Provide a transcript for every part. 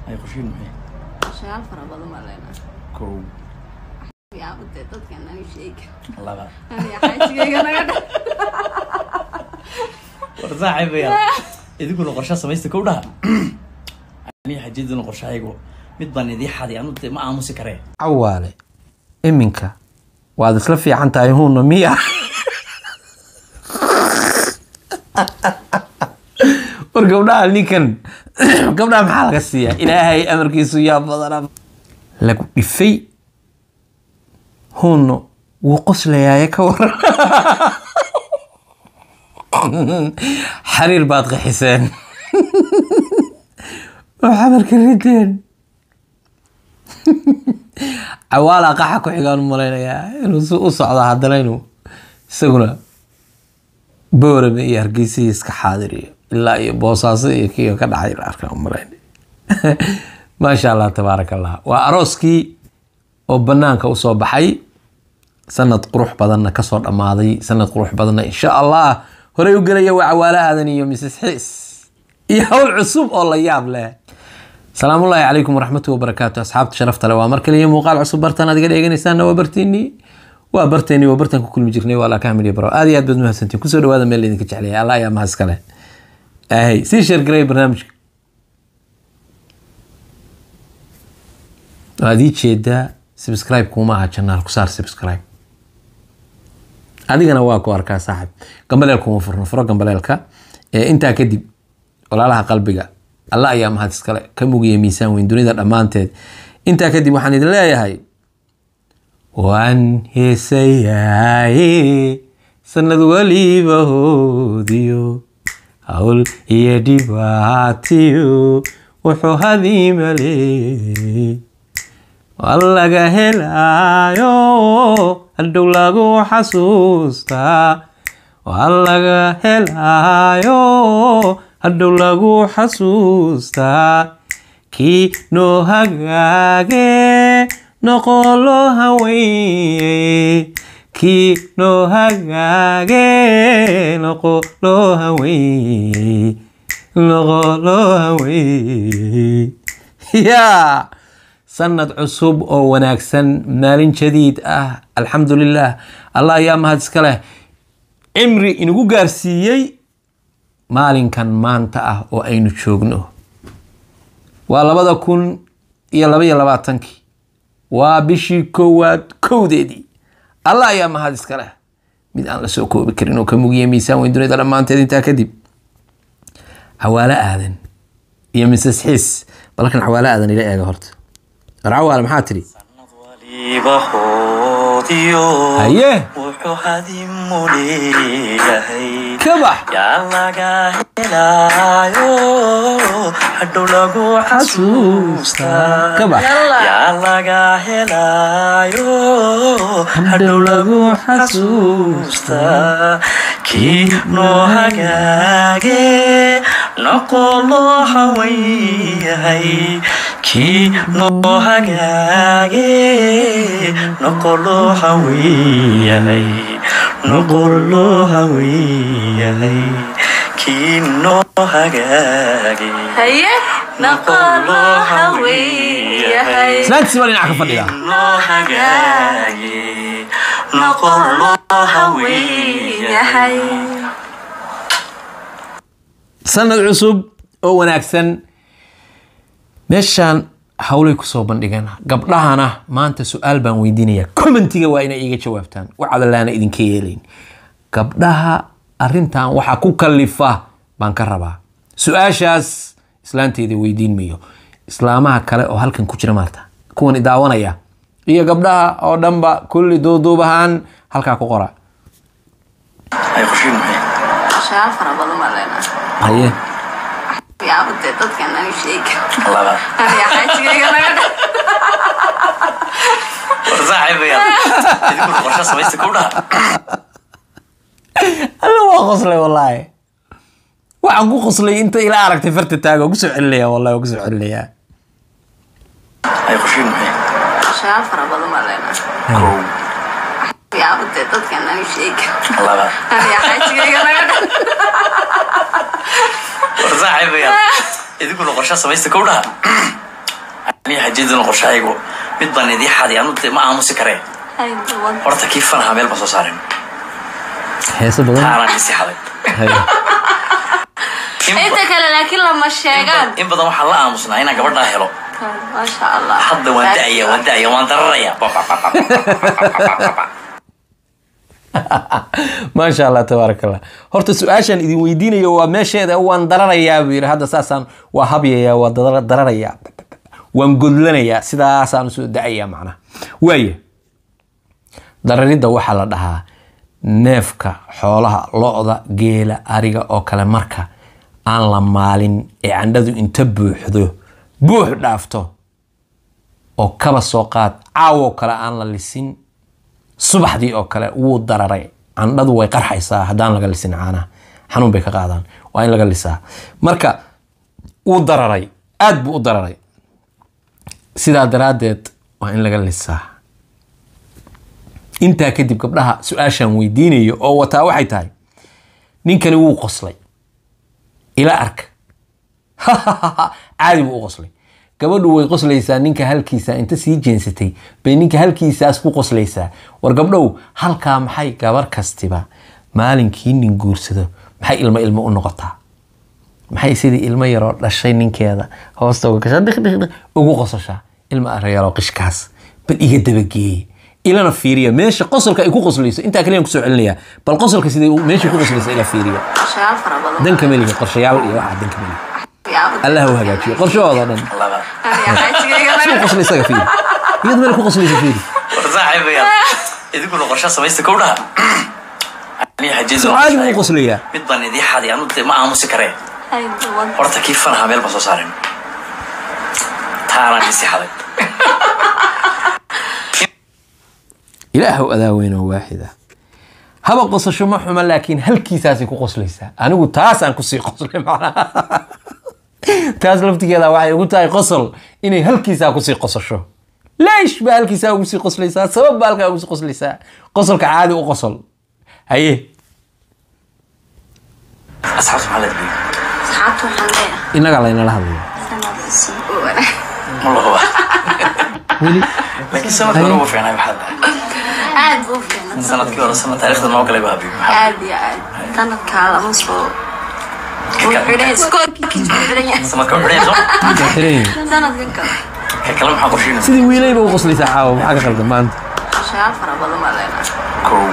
ay qorshiin maxay Qorshayaal fara badan baa leenahay. kow Yaabtee dadkan aniga sheega. laba Aniga xajigayga naga dha. war saaxiibaya idinkuna qorsha samaysta kow dhaha aniga xajaduna qorshahaygu mid baan idii xaday anu dee ma aamusi karee cawaale iminka waad isla fiican tahay huuna miya war gabdhaha ninkan gabdhaha maxaa laga siiyaa ilaahay amarkiisu yaa badana lagu dhifay huuno wuu qoslayaaye ka waran xariir baad qaxiseen oo xamarka rideen cawaala qaxa ku xigaan u malaynayaa inuu si u socdo haddana inuu isaguna boorame iyo hargeysihii iska xaadiriyo ilaa iyo boosaaso iyo kiyo ka dhacay arkaan u malaynay maasha allah tabaaraka allah waa arooskii oo banaanka usoo baxay sanad qurux badanna kasoo dhammaaday sanad qurux badanna insha allah horey u gelaya waa cawaale aadan iyo mrs xiis iyo hawl cusub oo la yaab leh salaamullaahi calaykum waraxmatu wabarakaatu asxaabta sharafta leh waa mar kaliya muuqaal cusub bartaan adiga dheeganaysaana waa barteennii waa barteennii waa bartaan ku kulmi jirnay waa laakahamil iyo baro aad iyo aad baad mahadsantiin kusoo dhawaada meel laydinka jeclaya allah ayaa mahad iskale ahay sii sheergaray barnaamijka waad ii jeedaa subscribe kuma aha janaal ku saar subscribe adigana waa ku arkaa saaxib gambaleel kuma furno furo gambaleelka ee intaa kadib walaalaha qalbiga alla ayaa mahad iskale ka mugiya miisaan weyn dunida dhammaanteed intaa kadib waxaan idin leeyahay waan heesayaaye sanad waliba hoodiyo hawl iyo dhibaatiyo wuxuu hadiimale waa laga helaayo hadhow lagu xasuustaa waa laga helaayo hadhow lagu xasuustaa kii noo hagaage noqolo haweye kii noo hagaage noqolo haweye noqolo haweye yaa sanad cusub oo wanaagsan maalin jadiid ah alxamdulilah allah ayaa mahad iska leh cimri inagu gaarsiiyey maalinkan maanta ah oo aynu joogno waa labada kun iyo laba iyo labaatankii waa bishii koowaad kowdeedii allah ayaa mahad iska leh mid aan la soo koobi karin oo ka mugiya miisaan weyn dunida dhammaanteed intaa kadib cawaalo aadan iyo mrs xiis balkan cawaalo aadan ila eega horta war cawaale maxaa tidhi waliba hoodiyo haye wuxuu hadimu leeyahay ka bax yaa laga helaayo hadhow lagu xasuustaa ka bax yaa laga helaayo hadhow lagu xasuustaa kii noo hagaage noqolo hawayahay kii noo hagaage noqolo hawayahay noqolo hawayahay kii noo hagaage Haye, naqolo hawiyahay. islaantiisi baa dhinaca ka fadhida noo hagaage noqolo hawayahay sanad cusub oo wanaagsan meeshaan hawlay kusoo bandhigan gabdhahana maanta su-aal baan weydiinaya commentiga waa inay iga jawaabtaan wacdalaana idinka yeelayn gabdhaha arintan waxa ku kalifa baan ka rabaa su-aashaas islaanteeda weydiin mayo islaamaha kale oo halkan ku jira maarta kuwan idaawanaya iyo gabdhaha oo dhanba kulli duuduub ahaan halkaa ku qora ay qorshiin maxay Qorshayaal fara badan baa leenahay. haye Yaabtee dadkan aniga sheega. laba Aniga xajigayga naga dha. war saaxiibaya idinkuna qorsha samaysta kow dhaha alla waa qoslay wallaahi waxaan ku qoslay inta ila aragtay farta taaga kusoo celinaya wallahi kusoo celinaya ay qorshiin maxay Qorshayaal fara badan baa leenahay. kow Yaabtee dadkan aniga sheega. laba Aniga xajigayga naga dha. war saaxiibaya idinkuna qorsha samaysta kow dhaha aniga xajiyaduna qorshahaygu mid baan idii xaday anu de ma aamusi karee Hay duwan. horta kii fanaha meel baan soo saaren heeso badan taanaan isi xaday Haye. In Inta ba- kale laakiin lama sheegaan. in badan waxaan la aamusnaa inaan gabadhaa helo Masha Allah. hadda waan da'aya waan da'aya waan dararaya Ba, ba, ba, ba, ba, ba, ba, ba. maasha allah tabaaraka allah horta su-aashaan idin weydiinayo waa meesheeda waan dararayaa buu yidhi hadda saasaan waa habyayaa waa dara- dararayaa waan godlanayaa sidaasaan usoo da-ayaa macnaha waaya dararidda waxaa la dhahaa neefka xoolaha lo-da geela ariga oo kale marka aan la maalin ee candhadu inta buuxdo buux dhaafto oo kaba soo qaad caawo kale aan la lisin subaxdii oo kale wuu dararay candhadu way qarxaysaa haddaan laga lisin caanaha xanuun bay ka qaadaan waa in laga lisaa marka wuu dararay aad buu u dararay sidaa daraaddeed waa in laga lisaa intaa kadib gabdhaha su-aashaan weydiinayo oo wataa waxay tahay ninkani wuu qoslay ila arka caadi buu u qoslay gabadhu way qoslaysaa ninka halkiisa inta sii jeensatay bay ninka halkiisaas ku qoslaysaa war gabdhow halkaa maxay gabar kastiba maalinkii nin guursado maxay ilmo ilmo u noqotaa maxay sidii ilmo yaroo dhashay ninkeeda hoosta uga gashaa dhiq dhiq dhiq ugu qosashaa ilma arayaaloo qishkaas bal iga dabageeye ilana fiiriya meesha qosolka ay ku qoslayso intaa kaliyaan kusoo celinayaa bal qosolka sidai meesha ku qoslayso ila fiiriya Qorshayaal fara badan. danka meliga qorshayaal iyo waxaa danka meliga Yaabo. allah u hagaajiyo qorshahooda dhan Laba. Aniga xajigayga si laga u qosla isaga fiiri iyadu meel ku qoslaysa fiiri war saaxiibayaal idinkuna qorsha samaysta kow dhaha aniga xajiyaduna soo caadi buu u qorshahaygu qoslayaa mid baan idii xaday anu de ma aamusi karee Hay duwan. horta kii fanaha meel baan soo saaren taanaan isi xaday ilaahow adaa weyn oo waaxida haba qosasho ma xuma laakiin halkiisaasay ku qoslaysaa anigu taasaan kusii qoslay macnaha taas laftigeeda waxay ugu tahay qosol inay halkiisaa kusii qosasho leesh baa halkiisaa ugu sii qoslaysaa sabab baa halkaa ugu sii qoslaysaa qosolka caadi u qosol haye asxaabta maxaa leedahay Asxaabtu waxaan leeyahay. innagaa laynala hadlaya Sanad cusub oo wanaag. ma lahuba weli laakiin sanadka hore ugu fiicnaa maxaa dhahay Aad buu u fiicnaa. sanadkii hore sanad taariikhda noo galay baa habiib maxaa Aad iyo aad. Sanadkaa lama soo. Wuu xidhan iskoolkiisa wuu xidhan yahay. sanadka xidhayso waa xiran yihiin. Sanadkan kale. ka kale maxaa qorsheynaysa sidii wiilayba u qoslaysaa caawa maxaa ka qaldan maanta Qorshayaal fara badan baa leenahay. kow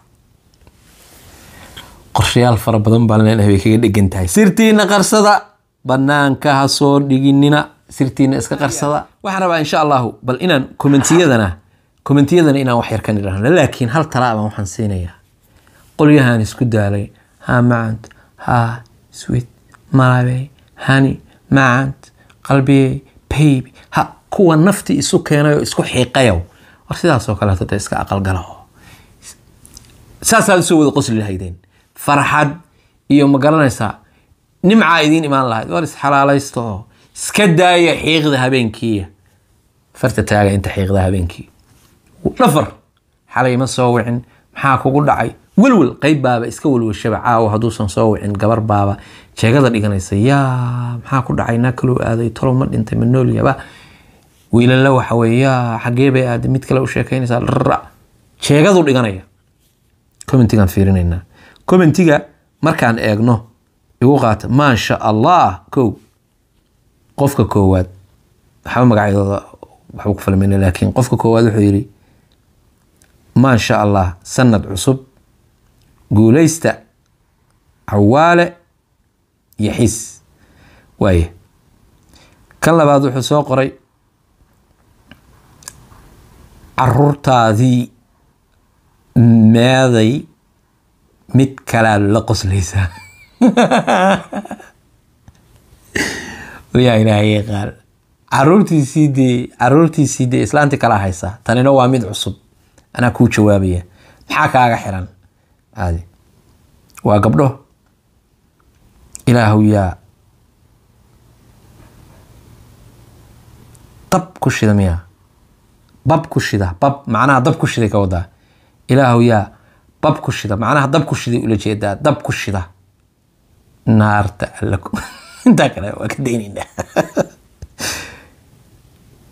qorshayaal fara badan baan leenahay bay kaga dhegan tahay sirtiina qarsada banaanka ha soo dhiginina sirtiina iska qarsada waxaan rabaa insha allahu bal inaan kommentiyadana kommentiyadana inaan wax yar ka nidhahno laakiin hal talaabaan waxaan siinayaa qolyahan isku daalay ha macant ha sweet malabe hani macant qalbiyey baby ha kuwa nafti isu keenay oo isku xiiqayow war sidaasoo kaleeto dee iska aqalgala oo saasaad usoo wada qosli lahaydeen farxad iyo ma garanaysaa nimcaa idiin imaan lahayd war isxalaalaysta oo iska daaya xiiqda habeenkiiya farta taaga inta xiiqda habeenkii dhafar xalay ma soo wicin maxaa kugu dhacay welwel qayb baaba iska welwelshaba caawa hadduusan soo wicin gabar baaba jeegada dhiganaysa yaa maxaa ku dhacay naa kaloo aaday tolo ma dhintay ma nool yaba wiilala waxa weye yaa xagee bay aaday mid kale u sheekaynaysaa dhara jeegadu dhiganaya commentigaan fiirinaynaa commentiga markaan eegno igu qaata maasha allah kow qofka koowaad waxba magacyadooda waxba ku falmayna laakiin qofka koowaad wuxuu yidhi maasha allah sanad cusub guuleysta cawaale iyo xis waaye kan labaad wuxuu soo qoray caruurtaadii meeday mid kalaa la qoslaysaa yaa ilaahay qaal caruurtiisii dee caruurtiisii dee islaanti kala haysaa tanina waa mid cusub anaa kuu jawaabaya maxaa kaaga xiran caadi waa gabdho ilaahu yaa dab ku shida miya bab ku shida bab macnaha dab ku shiday ka wadaa ilaahu yaa bab ku shida macnaha dab ku shiday ula jeedaa dab ku shida naarta alla ku intaa kale waa ka daynaynaa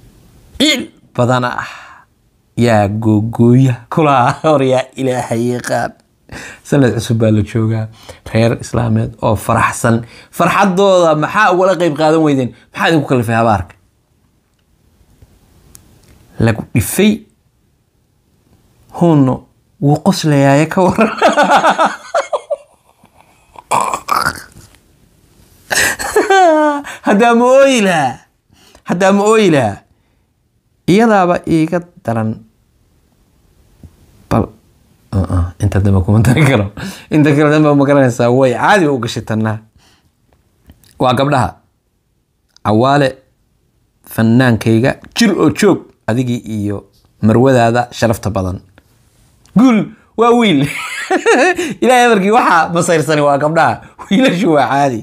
badana ah yaa googooya kulaa hor yaa ilaahay yaqaan sanad cusub baa la joogaa reer islaameed oo faraxsan farxadooda maxaa ugala qeyb qaadan weydeen maxaa idinku kalifay habaarka lagu dhifay huunno wuu qoslayaaye ka waran haddaa ma ooyi lahaa haddaa ma ooyi lahaa iyadaaba iiga daran bal uh-uh, inta dambe kuma dari karo inta kale dambe ma garanaysaa way caadi ba u gashay tannaa waa gabdhaha cawaale fanaankayga jir oo joog adigii iyo marwadaada sharafta badan guul waa wiil ilaahay amarkii waxaa masayrsani waa gabdhaha wiilashu waa caadi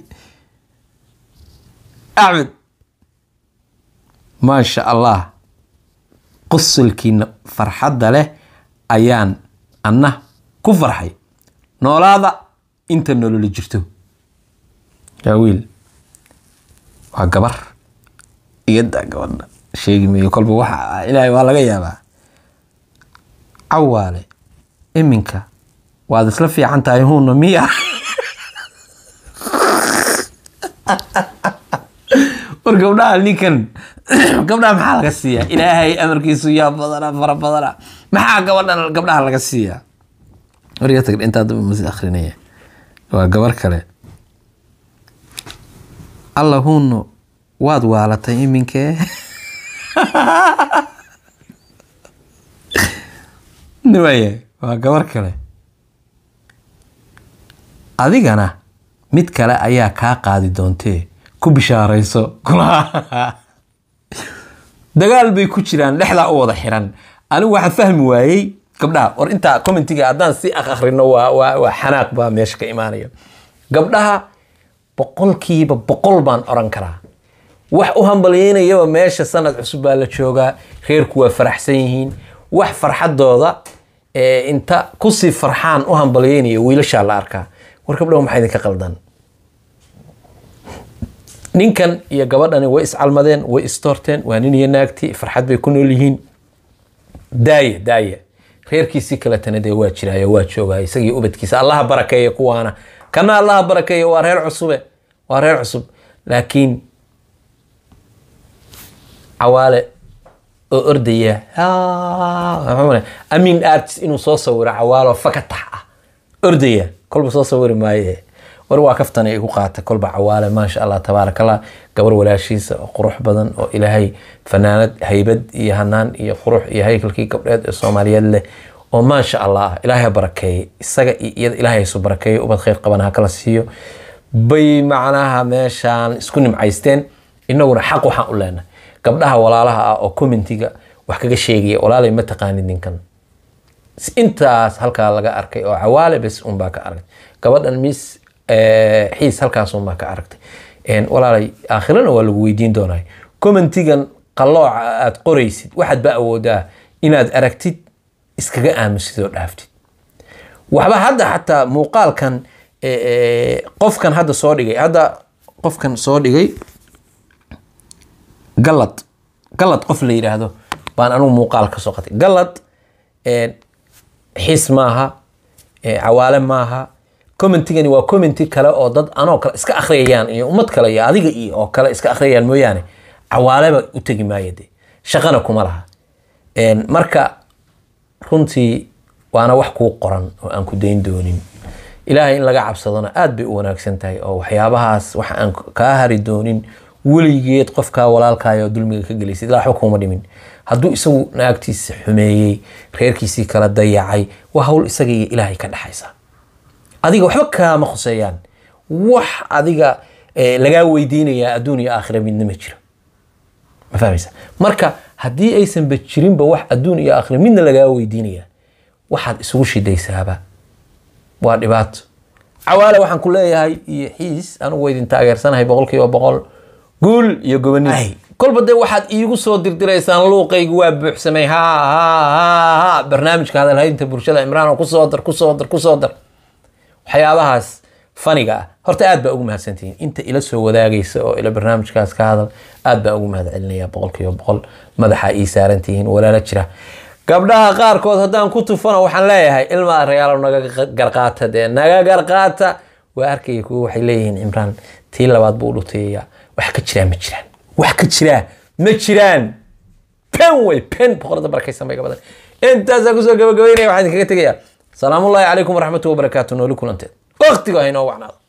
axmed maasha allah qosolkiina farxadda leh ayaan anna ku farxay noolaada inta nololi jirto yaa wiil waa gabar iyadaa gabadha sheegi mayo kolba waxa ilaahay waa laga yaabaa cawaale iminka waad isla fiican tahay huuna miya war gabdhaha ninkan gabdhaha maxaa laga siiyaa ilaahay amarkiisu yaa badana fara badana maxaa gabadhan gabdhaha laga siiyaa warga tag intaa daba masi akrinaya waa gabar kale alla huuno waad waalatay iminkee waaya waa gabar kale adigana mid kale ayaa kaa qaadi doontee ku bishaarayso dagaal bay ku jiraan dhexdaa u wada xiran anigu waxaa fahmi waayey gabdhaha war intaa commentiga haddaan si ak akhrino waa waa waa xanaaq baa meesha ka imaanaya gabdhaha boqolkiiba boqol baan oran karaa wax u hambalyeynayaba meesha sanad cusub baa la joogaa reerku waa faraxsan yihiin wax farxadooda ee inta kusii farxaan u hambalyeynaya wiilashaa la arkaa war gabdhaha maxaa idinka qaldan ninkan iyo gabadhani way iscalmadeen way istoorteen waa nin iyo naagti farxad bay ku nool yihiin daaya daaya reerkiisii kaletana dee waa jiraayo waa joogaa isagii ubadkiisa allaha barakeeya kuwaana kana allaha barakeeya waa reer cusube waa reer cusub laakiin cawaale oo ordaya amin arts inuu soo sawiro cawaalo fakatax ah ordaya kolba soo sawiri maaye war waa kaftana igu qaata kolba cawaale maasha allah tabaarak allah gabar walaashiisa oo qurux badan oo ilaahay fanaanad haybad iyo hanaan iyo qurux iyo haykalkii gabdheed ee soomaaliyeed leh oo maasha allah ilaahay barakeeye isaga iyo iyada ilaahay isu barakeeyo ubad khayr qaban ha kala siiyo bay macnaha meeshaan isku nimcaysteen inaguna xaq waxaan u leenahay gabdhaha walaalaha ah oo commentiga wax kaga sheegaya walaalay ma taqaanid ninkan intaas halkaa laga arkay oo cawaale bes unbaa ka aragtay gabadhan miss xiis halkaas unbaa ka aragtay walaalay aakhirana waa lagu weydiin doonaa commentigan qalooca aad qoraysid waxaad ba awoodaa inaad aragtid iskaga aamusid oo dhaaftid waxba hadda xataa muuqaalkan qofkan hadda soo dhigay hadda qofkan soo dhigay galad galad qof la yidhaahdo baan anugu muuqaal ka soo qatay galad xiis maaha cawaale maaha commentigani waa commenti kale oo dad anoo kale iska akhriyayaan iyo ummad kale iyo adiga iyo oo kale iska akhriyayaan mooyaane cawaaleba u tegi maayo de shaqana kuma laha marka runtii waana wax kuu qoran oo aan ku dayn doonin ilaahay in laga cabsadona aad bay u wanaagsan tahay oo waxyaabahaas wax aan kaa hari doonin weligeed qofkaa walaalkaayoo dulmiga ka gelaysid ilaa waxba kuma dhimin hadduu isagu naagtiisa xumeeyey reerkiisii kala dayacay waa hawl isaga iyo ilaahay ka dhexaysa adiga waxba kaama khuseeyaan wax adiga lagaa weydiinayaa adduun iyo aakhira midna ma jiro ma fahmaysa marka haddii aysanba jirinba wax adduun iyo aakhira midna lagaa weydiinaya waxaad isugu shidaysaaba waa dhibaato cawaale waxaan ku leeyahay iyo xiis anugu waa idin taageersanahay boqol kiiba boqol guul iyo gobonimo kolba dee waxaad iigu soo dirdiraysaan luuqaygu waa buuxsamay ha ha ha ha barnaamijka hadalhaynta bulshada imraan oo kusoo dar kusoo dar kusoo dar waxyaabahaas faniga ah horta aad baa ugu mahadsantihiin inta ila soo wadaagaysa oo ila barnaamijkaas ka hadal aad baa ugu mahad celinaya boqolkiiba boqol madaxa ii saarantihiin walaala jira gabdhaha qaarkood haddaan ku tufano waxaan leeyahay ilmaa reyaalo naga garqaata dee naga garqaata waa arkaya kuwa waxay leeyihiin cimraan tii labaad buu dhutayaya wax ka jiraa ma jiraan wax ka jiraa ma jiraan pen wey pen boqorada barakaysan bay gabadan intaasaa kusoo gabagabeynaya waxaan idinkaga tegayaa salaamullaahi calaykum waraxmatullahi wabarakaatu nooli kulanteed waqtiga haynoo wacnaado